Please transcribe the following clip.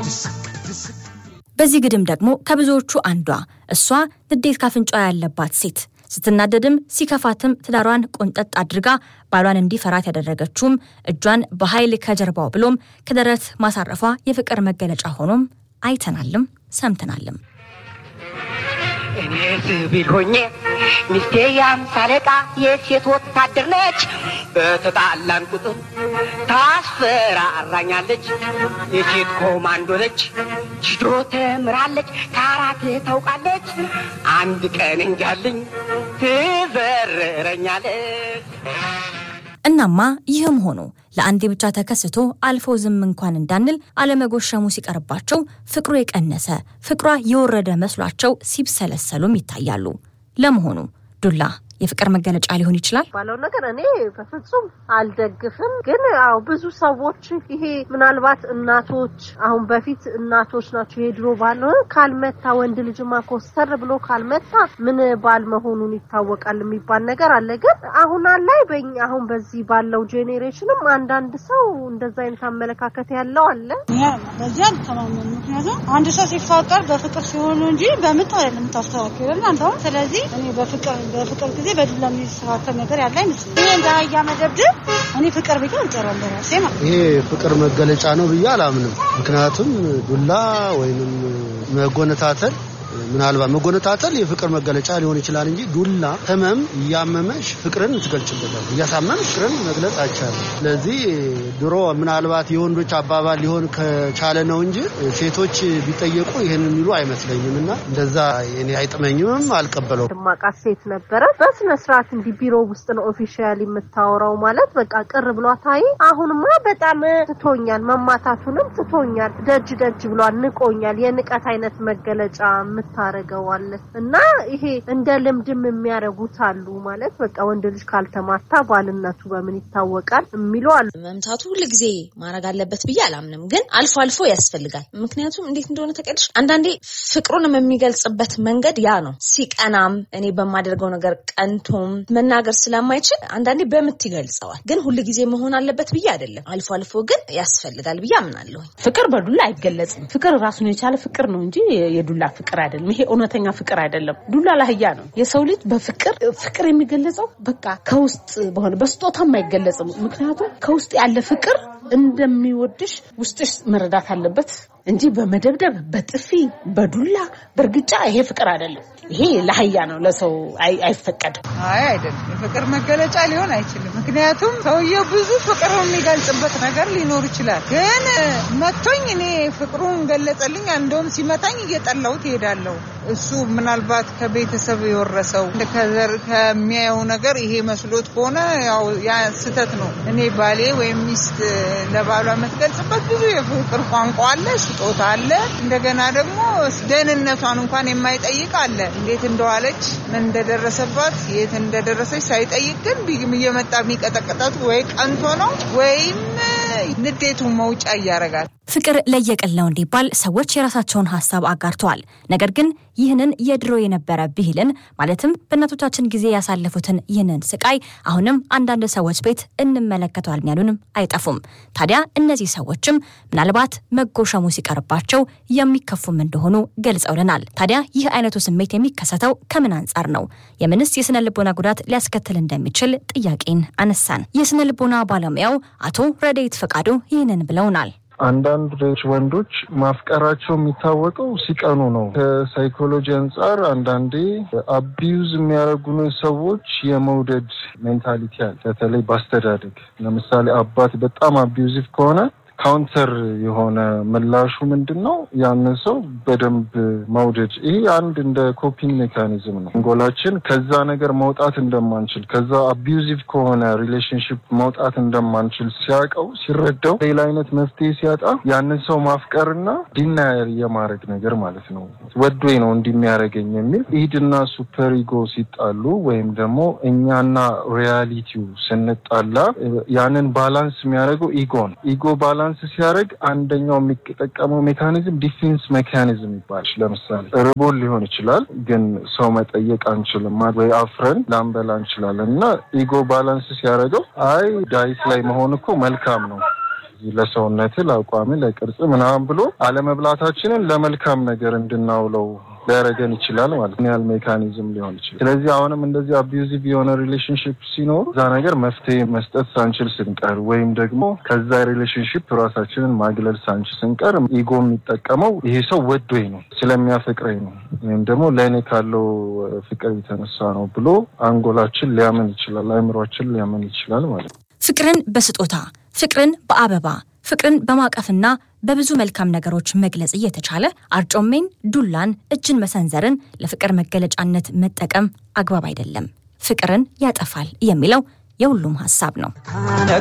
በዚህ ግድም ደግሞ ከብዙዎቹ አንዷ እሷ ንዴት ካፍንጫ ያለባት ሴት ስትናደድም ሲከፋትም ትዳሯን ቆንጠጥ አድርጋ ባሏን እንዲፈራት ያደረገችውም እጇን በኃይል ከጀርባው ብሎም ከደረት ማሳረፏ የፍቅር መገለጫ ሆኖም አይተናልም ሰምተናልም። እኔ ሲቪል ሆኜ ሚስቴ የአምሳ አለቃ የሴት ወታደር ነች። በተጣላን ቁጥር ታስፈራራኛለች። የሴት ኮማንዶ ነች። ጅዶ ተምራለች፣ ካራቴ ታውቃለች። አንድ ቀን እንጃልኝ ትዘርረኛለች። እናማ ይህም ሆኖ ለአንዴ ብቻ ተከስቶ አልፎ ዝም እንኳን እንዳንል አለመጎሸሙ ሲቀርባቸው ፍቅሩ የቀነሰ ፍቅሯ የወረደ መስሏቸው ሲብሰለሰሉም ይታያሉ። ለመሆኑ ዱላ የፍቅር መገለጫ ሊሆን ይችላል? ባለው ነገር እኔ በፍጹም አልደግፍም። ግን ያው ብዙ ሰዎች ይሄ ምናልባት እናቶች አሁን በፊት እናቶች ናቸው የድሮ ባል ካልመታ ወንድ ልጅማ ኮስተር ብሎ ካልመታ ምን ባል መሆኑን ይታወቃል የሚባል ነገር አለ። ግን አሁን ላይ በኛ አሁን በዚህ ባለው ጄኔሬሽንም አንዳንድ ሰው እንደዛ አይነት አመለካከት ያለው አለ። በዚህ አልተማመን። ምክንያቱም አንድ ሰው ሲፋቀር በፍቅር ሲሆኑ እንጂ በምት አይደለም የምታስተካክለን አንተ። ስለዚህ እኔ በፍቅር በፍቅር ጊዜ በዱላ የሚስተካከል ነገር ያለ አይመስለኝም። ይሄ እንደ አህያ መደብደብ እኔ ፍቅር ቤት አልጠራም በራሴ ማለት ይሄ ፍቅር መገለጫ ነው ብዬ አላምንም። ምክንያቱም ዱላ ወይንም መጎነታተል ምናልባት መጎነታተል የፍቅር መገለጫ ሊሆን ይችላል እንጂ ዱላ ህመም እያመመሽ ፍቅርን ትገልጭበታል። እያሳመም ፍቅርን መግለጽ አይቻልም። ስለዚህ ድሮ ምናልባት የወንዶች አባባል ሊሆን ከቻለ ነው እንጂ ሴቶች ቢጠየቁ ይህን የሚሉ አይመስለኝም እና እንደዛ እኔ አይጥመኝምም፣ አልቀበለው። ድማቃት ሴት ነበረ። በስነ ስርዓት እንዲህ ቢሮ ውስጥ ነው ኦፊሻል የምታወራው ማለት በቃ ቅር ብሏት አይ አሁንማ በጣም ትቶኛል፣ መማታቱንም ትቶኛል፣ ደጅ ደጅ ብሏል፣ ንቆኛል። የንቀት አይነት መገለጫ የምታረገዋለች እና ይሄ እንደ ልምድም የሚያደርጉት አሉ ማለት በቃ ወንድ ልጅ ካልተማታ ባልነቱ በምን ይታወቃል የሚሉ አሉ። መምታቱ ሁል ጊዜ ማድረግ አለበት ብዬ አላምንም፣ ግን አልፎ አልፎ ያስፈልጋል። ምክንያቱም እንዴት እንደሆነ ተቀድሽ አንዳንዴ ፍቅሩንም የሚገልጽበት መንገድ ያ ነው። ሲቀናም እኔ በማደርገው ነገር ቀንቶም መናገር ስለማይችል አንዳንዴ በምት ይገልጸዋል። ግን ሁል ጊዜ መሆን አለበት ብዬ አይደለም። አልፎ አልፎ ግን ያስፈልጋል ብዬ አምናለሁ። ፍቅር በዱላ አይገለጽም። ፍቅር ራሱን የቻለ ፍቅር ነው እንጂ የዱላ ፍቅር አይደለም። ይሄ እውነተኛ ፍቅር አይደለም። ዱላ ላህያ ነው። የሰው ልጅ በፍቅር ፍቅር የሚገለጸው በቃ ከውስጥ በሆነ በስጦታም አይገለጽም። ምክንያቱም ከውስጥ ያለ ፍቅር እንደሚወድሽ ውስጥሽ መረዳት አለበት እንጂ በመደብደብ በጥፊ በዱላ በእርግጫ ይሄ ፍቅር አይደለም። ይሄ ለአህያ ነው፣ ለሰው አይፈቀድም። አይ አይደለም፣ የፍቅር መገለጫ ሊሆን አይችልም። ምክንያቱም ሰውየው ብዙ ፍቅር የሚገልጽበት ነገር ሊኖር ይችላል። ግን መቶኝ እኔ ፍቅሩን ገለጸልኝ፣ እንደውም ሲመታኝ እየጠላሁት እሄዳለሁ። እሱ ምናልባት ከቤተሰብ የወረሰው ከዘር ከሚያየው ነገር ይሄ መስሎት ከሆነ ያው ያ ስህተት ነው። እኔ ባሌ ወይም ሚስት ለባሏ የምትገልጽበት ብዙ የፍቅር ቋንቋ አለ፣ ስጦታ አለ። እንደገና ደግሞ ደህንነቷን እንኳን የማይጠይቅ አለ። እንዴት እንደዋለች ምን እንደደረሰባት የት እንደደረሰች ሳይጠይቅ ግን እየመጣ የሚቀጠቅጣት ወይ ቀንቶ ነው ወይም ንዴቱን መውጫ እያረጋል። ፍቅር ለየቅል ነው እንዲባል ሰዎች የራሳቸውን ሀሳብ አጋርተዋል። ነገር ግን ይህንን የድሮ የነበረ ብሂልን ማለትም በእናቶቻችን ጊዜ ያሳለፉትን ይህንን ስቃይ አሁንም አንዳንድ ሰዎች ቤት እንመለከተዋል ያሉንም አይጠፉም። ታዲያ እነዚህ ሰዎችም ምናልባት መጎሸሙ ሲቀርባቸው የሚከፉም እንደሆኑ ገልጸውልናል። ታዲያ ይህ አይነቱ ስሜት የሚከሰተው ከምን አንጻር ነው? የምንስ የስነ ልቦና ጉዳት ሊያስከትል እንደሚችል ጥያቄን አነሳን። የስነ ልቦና ባለሙያው አቶ ረዴት ፈቃዱ ይህንን ብለውናል። አንዳንድ ወንዶች ማፍቀራቸው የሚታወቀው ሲቀኑ ነው። ከሳይኮሎጂ አንጻር አንዳንዴ አቢዩዝ የሚያደርጉን ሰዎች የመውደድ ሜንታሊቲ አለ። በተለይ በአስተዳደግ ለምሳሌ አባት በጣም አቢዩዚቭ ከሆነ ካውንተር የሆነ ምላሹ ምንድን ነው? ያንን ሰው በደንብ መውደድ። ይሄ አንድ እንደ ኮፒንግ ሜካኒዝም ነው። አንጎላችን ከዛ ነገር መውጣት እንደማንችል ከዛ አቢዩዚቭ ከሆነ ሪሌሽንሽፕ መውጣት እንደማንችል ሲያውቀው ሲረዳው፣ ሌላ አይነት መፍትሄ ሲያጣ ያንን ሰው ማፍቀርና ዲናየር የማድረግ ነገር ማለት ነው። ወዶኝ ነው እንዲሚያደርገኝ የሚል ኢድና ሱፐር ኢጎ ሲጣሉ ወይም ደግሞ እኛና ሪያሊቲው ስንጣላ ያንን ባላንስ የሚያደርገው ኢጎ ነው። ኢጎ ባላንስ ሲያደርግ አንደኛው የሚጠቀመው ሜካኒዝም ዲፌንስ ሜካኒዝም ይባላል። ለምሳሌ ርቦን ሊሆን ይችላል፣ ግን ሰው መጠየቅ አንችልም ወይ አፍረን ላንበላ እንችላለን እና ኢጎ ባላንስ ሲያደርገው አይ ዳይት ላይ መሆን እኮ መልካም ነው ለዚህ ለሰውነት፣ ለአቋም፣ ለቅርጽ ምናምን ብሎ አለመብላታችንን ለመልካም ነገር እንድናውለው ሊያደርገን ይችላል ማለት ነው። ያህል ሜካኒዝም ሊሆን ይችላል። ስለዚህ አሁንም እንደዚህ አቢዩዚቭ የሆነ ሪሌሽንሽፕ ሲኖር እዛ ነገር መፍትሄ መስጠት ሳንችል ስንቀር ወይም ደግሞ ከዛ ሪሌሽንሽፕ ራሳችንን ማግለል ሳንችል ስንቀር ኢጎ የሚጠቀመው ይሄ ሰው ወዶኝ ነው ስለሚያፈቅረኝ ነው ወይም ደግሞ ለእኔ ካለው ፍቅር የተነሳ ነው ብሎ አንጎላችን ሊያምን ይችላል፣ አእምሯችን ሊያምን ይችላል ማለት ነው። ፍቅርን በስጦታ ፍቅርን በአበባ ፍቅርን በማቀፍና በብዙ መልካም ነገሮች መግለጽ እየተቻለ አርጮሜን፣ ዱላን፣ እጅን መሰንዘርን ለፍቅር መገለጫነት መጠቀም አግባብ አይደለም፣ ፍቅርን ያጠፋል የሚለው የሁሉም ሀሳብ ነው።